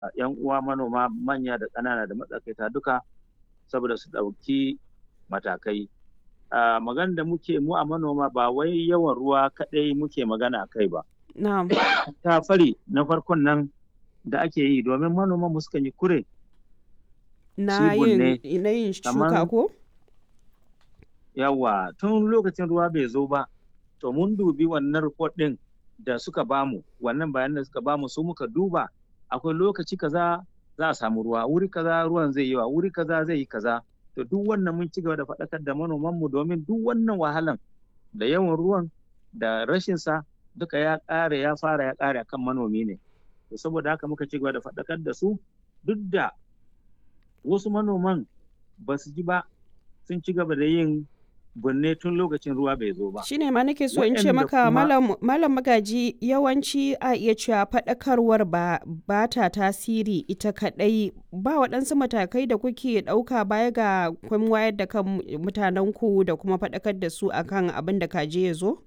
'yan uwa manoma manya da ƙanana da matsakaita duka saboda su ɗauki matakai. Maganar da muke mu a manoma ba wai yawan ruwa kaɗai muke magana a kai ba. Na'am. Ta fari na farkon nan da ake yi domin manoman mu sukan yi kure. Na yin na yin shuka ko? Yawwa tun lokacin ruwa bai zo ba to mun dubi wannan report ɗin da suka bamu wannan bayanan da suka bamu su muka duba akwai lokaci kaza za a samu ruwa wuri kaza ruwan zai yi wa wuri kaza zai yi kaza to duk wannan mun ci gaba da faɗakar da manoman mu domin duk wannan wahalan da yawan ruwan da rashin sa duka ya ƙare ya fara ya ƙare akan manomi ne to saboda haka muka ci gaba da faɗakar da su duk da wasu manoman ba su ji ba sun ci gaba da yin binne tun lokacin ruwa bai zo ba. Shi ne ma nake so in ce maka malam magaji yawanci a iya cewa faɗakarwar ba ba ta tasiri ita kaɗai ba waɗansu matakai da kuke ɗauka baya ga kun wayar da kan mutanen ku da kuma faɗakar da su akan abin da kaje ya zo?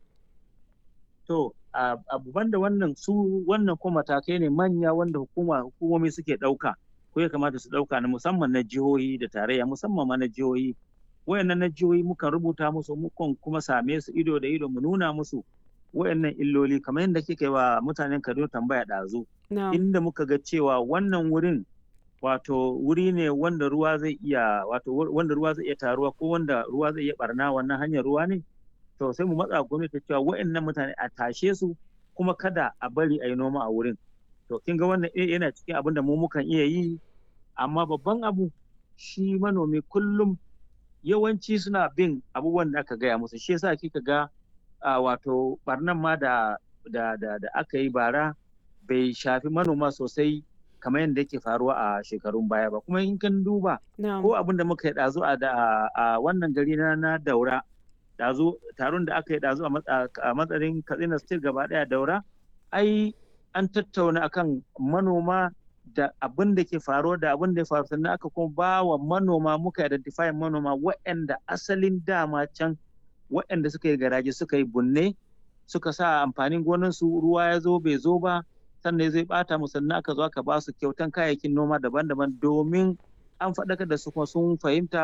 To abu banda wannan su wannan kuma matakai ne manya wanda hukuma hukumomi suke ɗauka ko ya kamata su ɗauka na musamman na jihohi da tarayya musamman ma na jihohi wayannan na jihohi mukan rubuta musu mukan kuma same su ido da ido mu nuna musu wayannan illoli kamar yadda kike wa mutanen Kaduna tambaya ɗazu inda muka ga cewa wannan wurin wato wuri ne wanda ruwa zai iya wato wanda ruwa zai iya taruwa ko wanda ruwa zai iya barna wannan hanyar ruwa ne to sai mu matsa gwamnati cewa wayannan mutane a tashe su kuma kada a bari a yi noma a wurin to kin ga wannan yana cikin abin da mu mukan iya yi amma babban abu shi manomi kullum yawanci suna bin abubuwan da aka gaya musu shi yasa kika ga wato barnan ma da da da, da aka yi bara bai shafi manoma sosai kamar yadda yake faruwa a shekarun baya ba kuma in kan duba ko abin da muka yi ɗazu a wannan gari na na daura ɗazu taron da aka yi ɗazu a matsayin katsina state gaba ɗaya daura ai an tattauna akan manoma da abin da ke faruwa da abin da ya faru sannan aka kuma ba wa manoma muka identify manoma waɗanda asalin dama can waɗanda suka yi garaje suka yi bunne suka sa amfanin gonansu ruwa ya zo bai zo ba sannan zai bata mu sannan aka zo aka ba su kyautan kayayyakin noma daban-daban domin an faɗakar da su kuma sun fahimta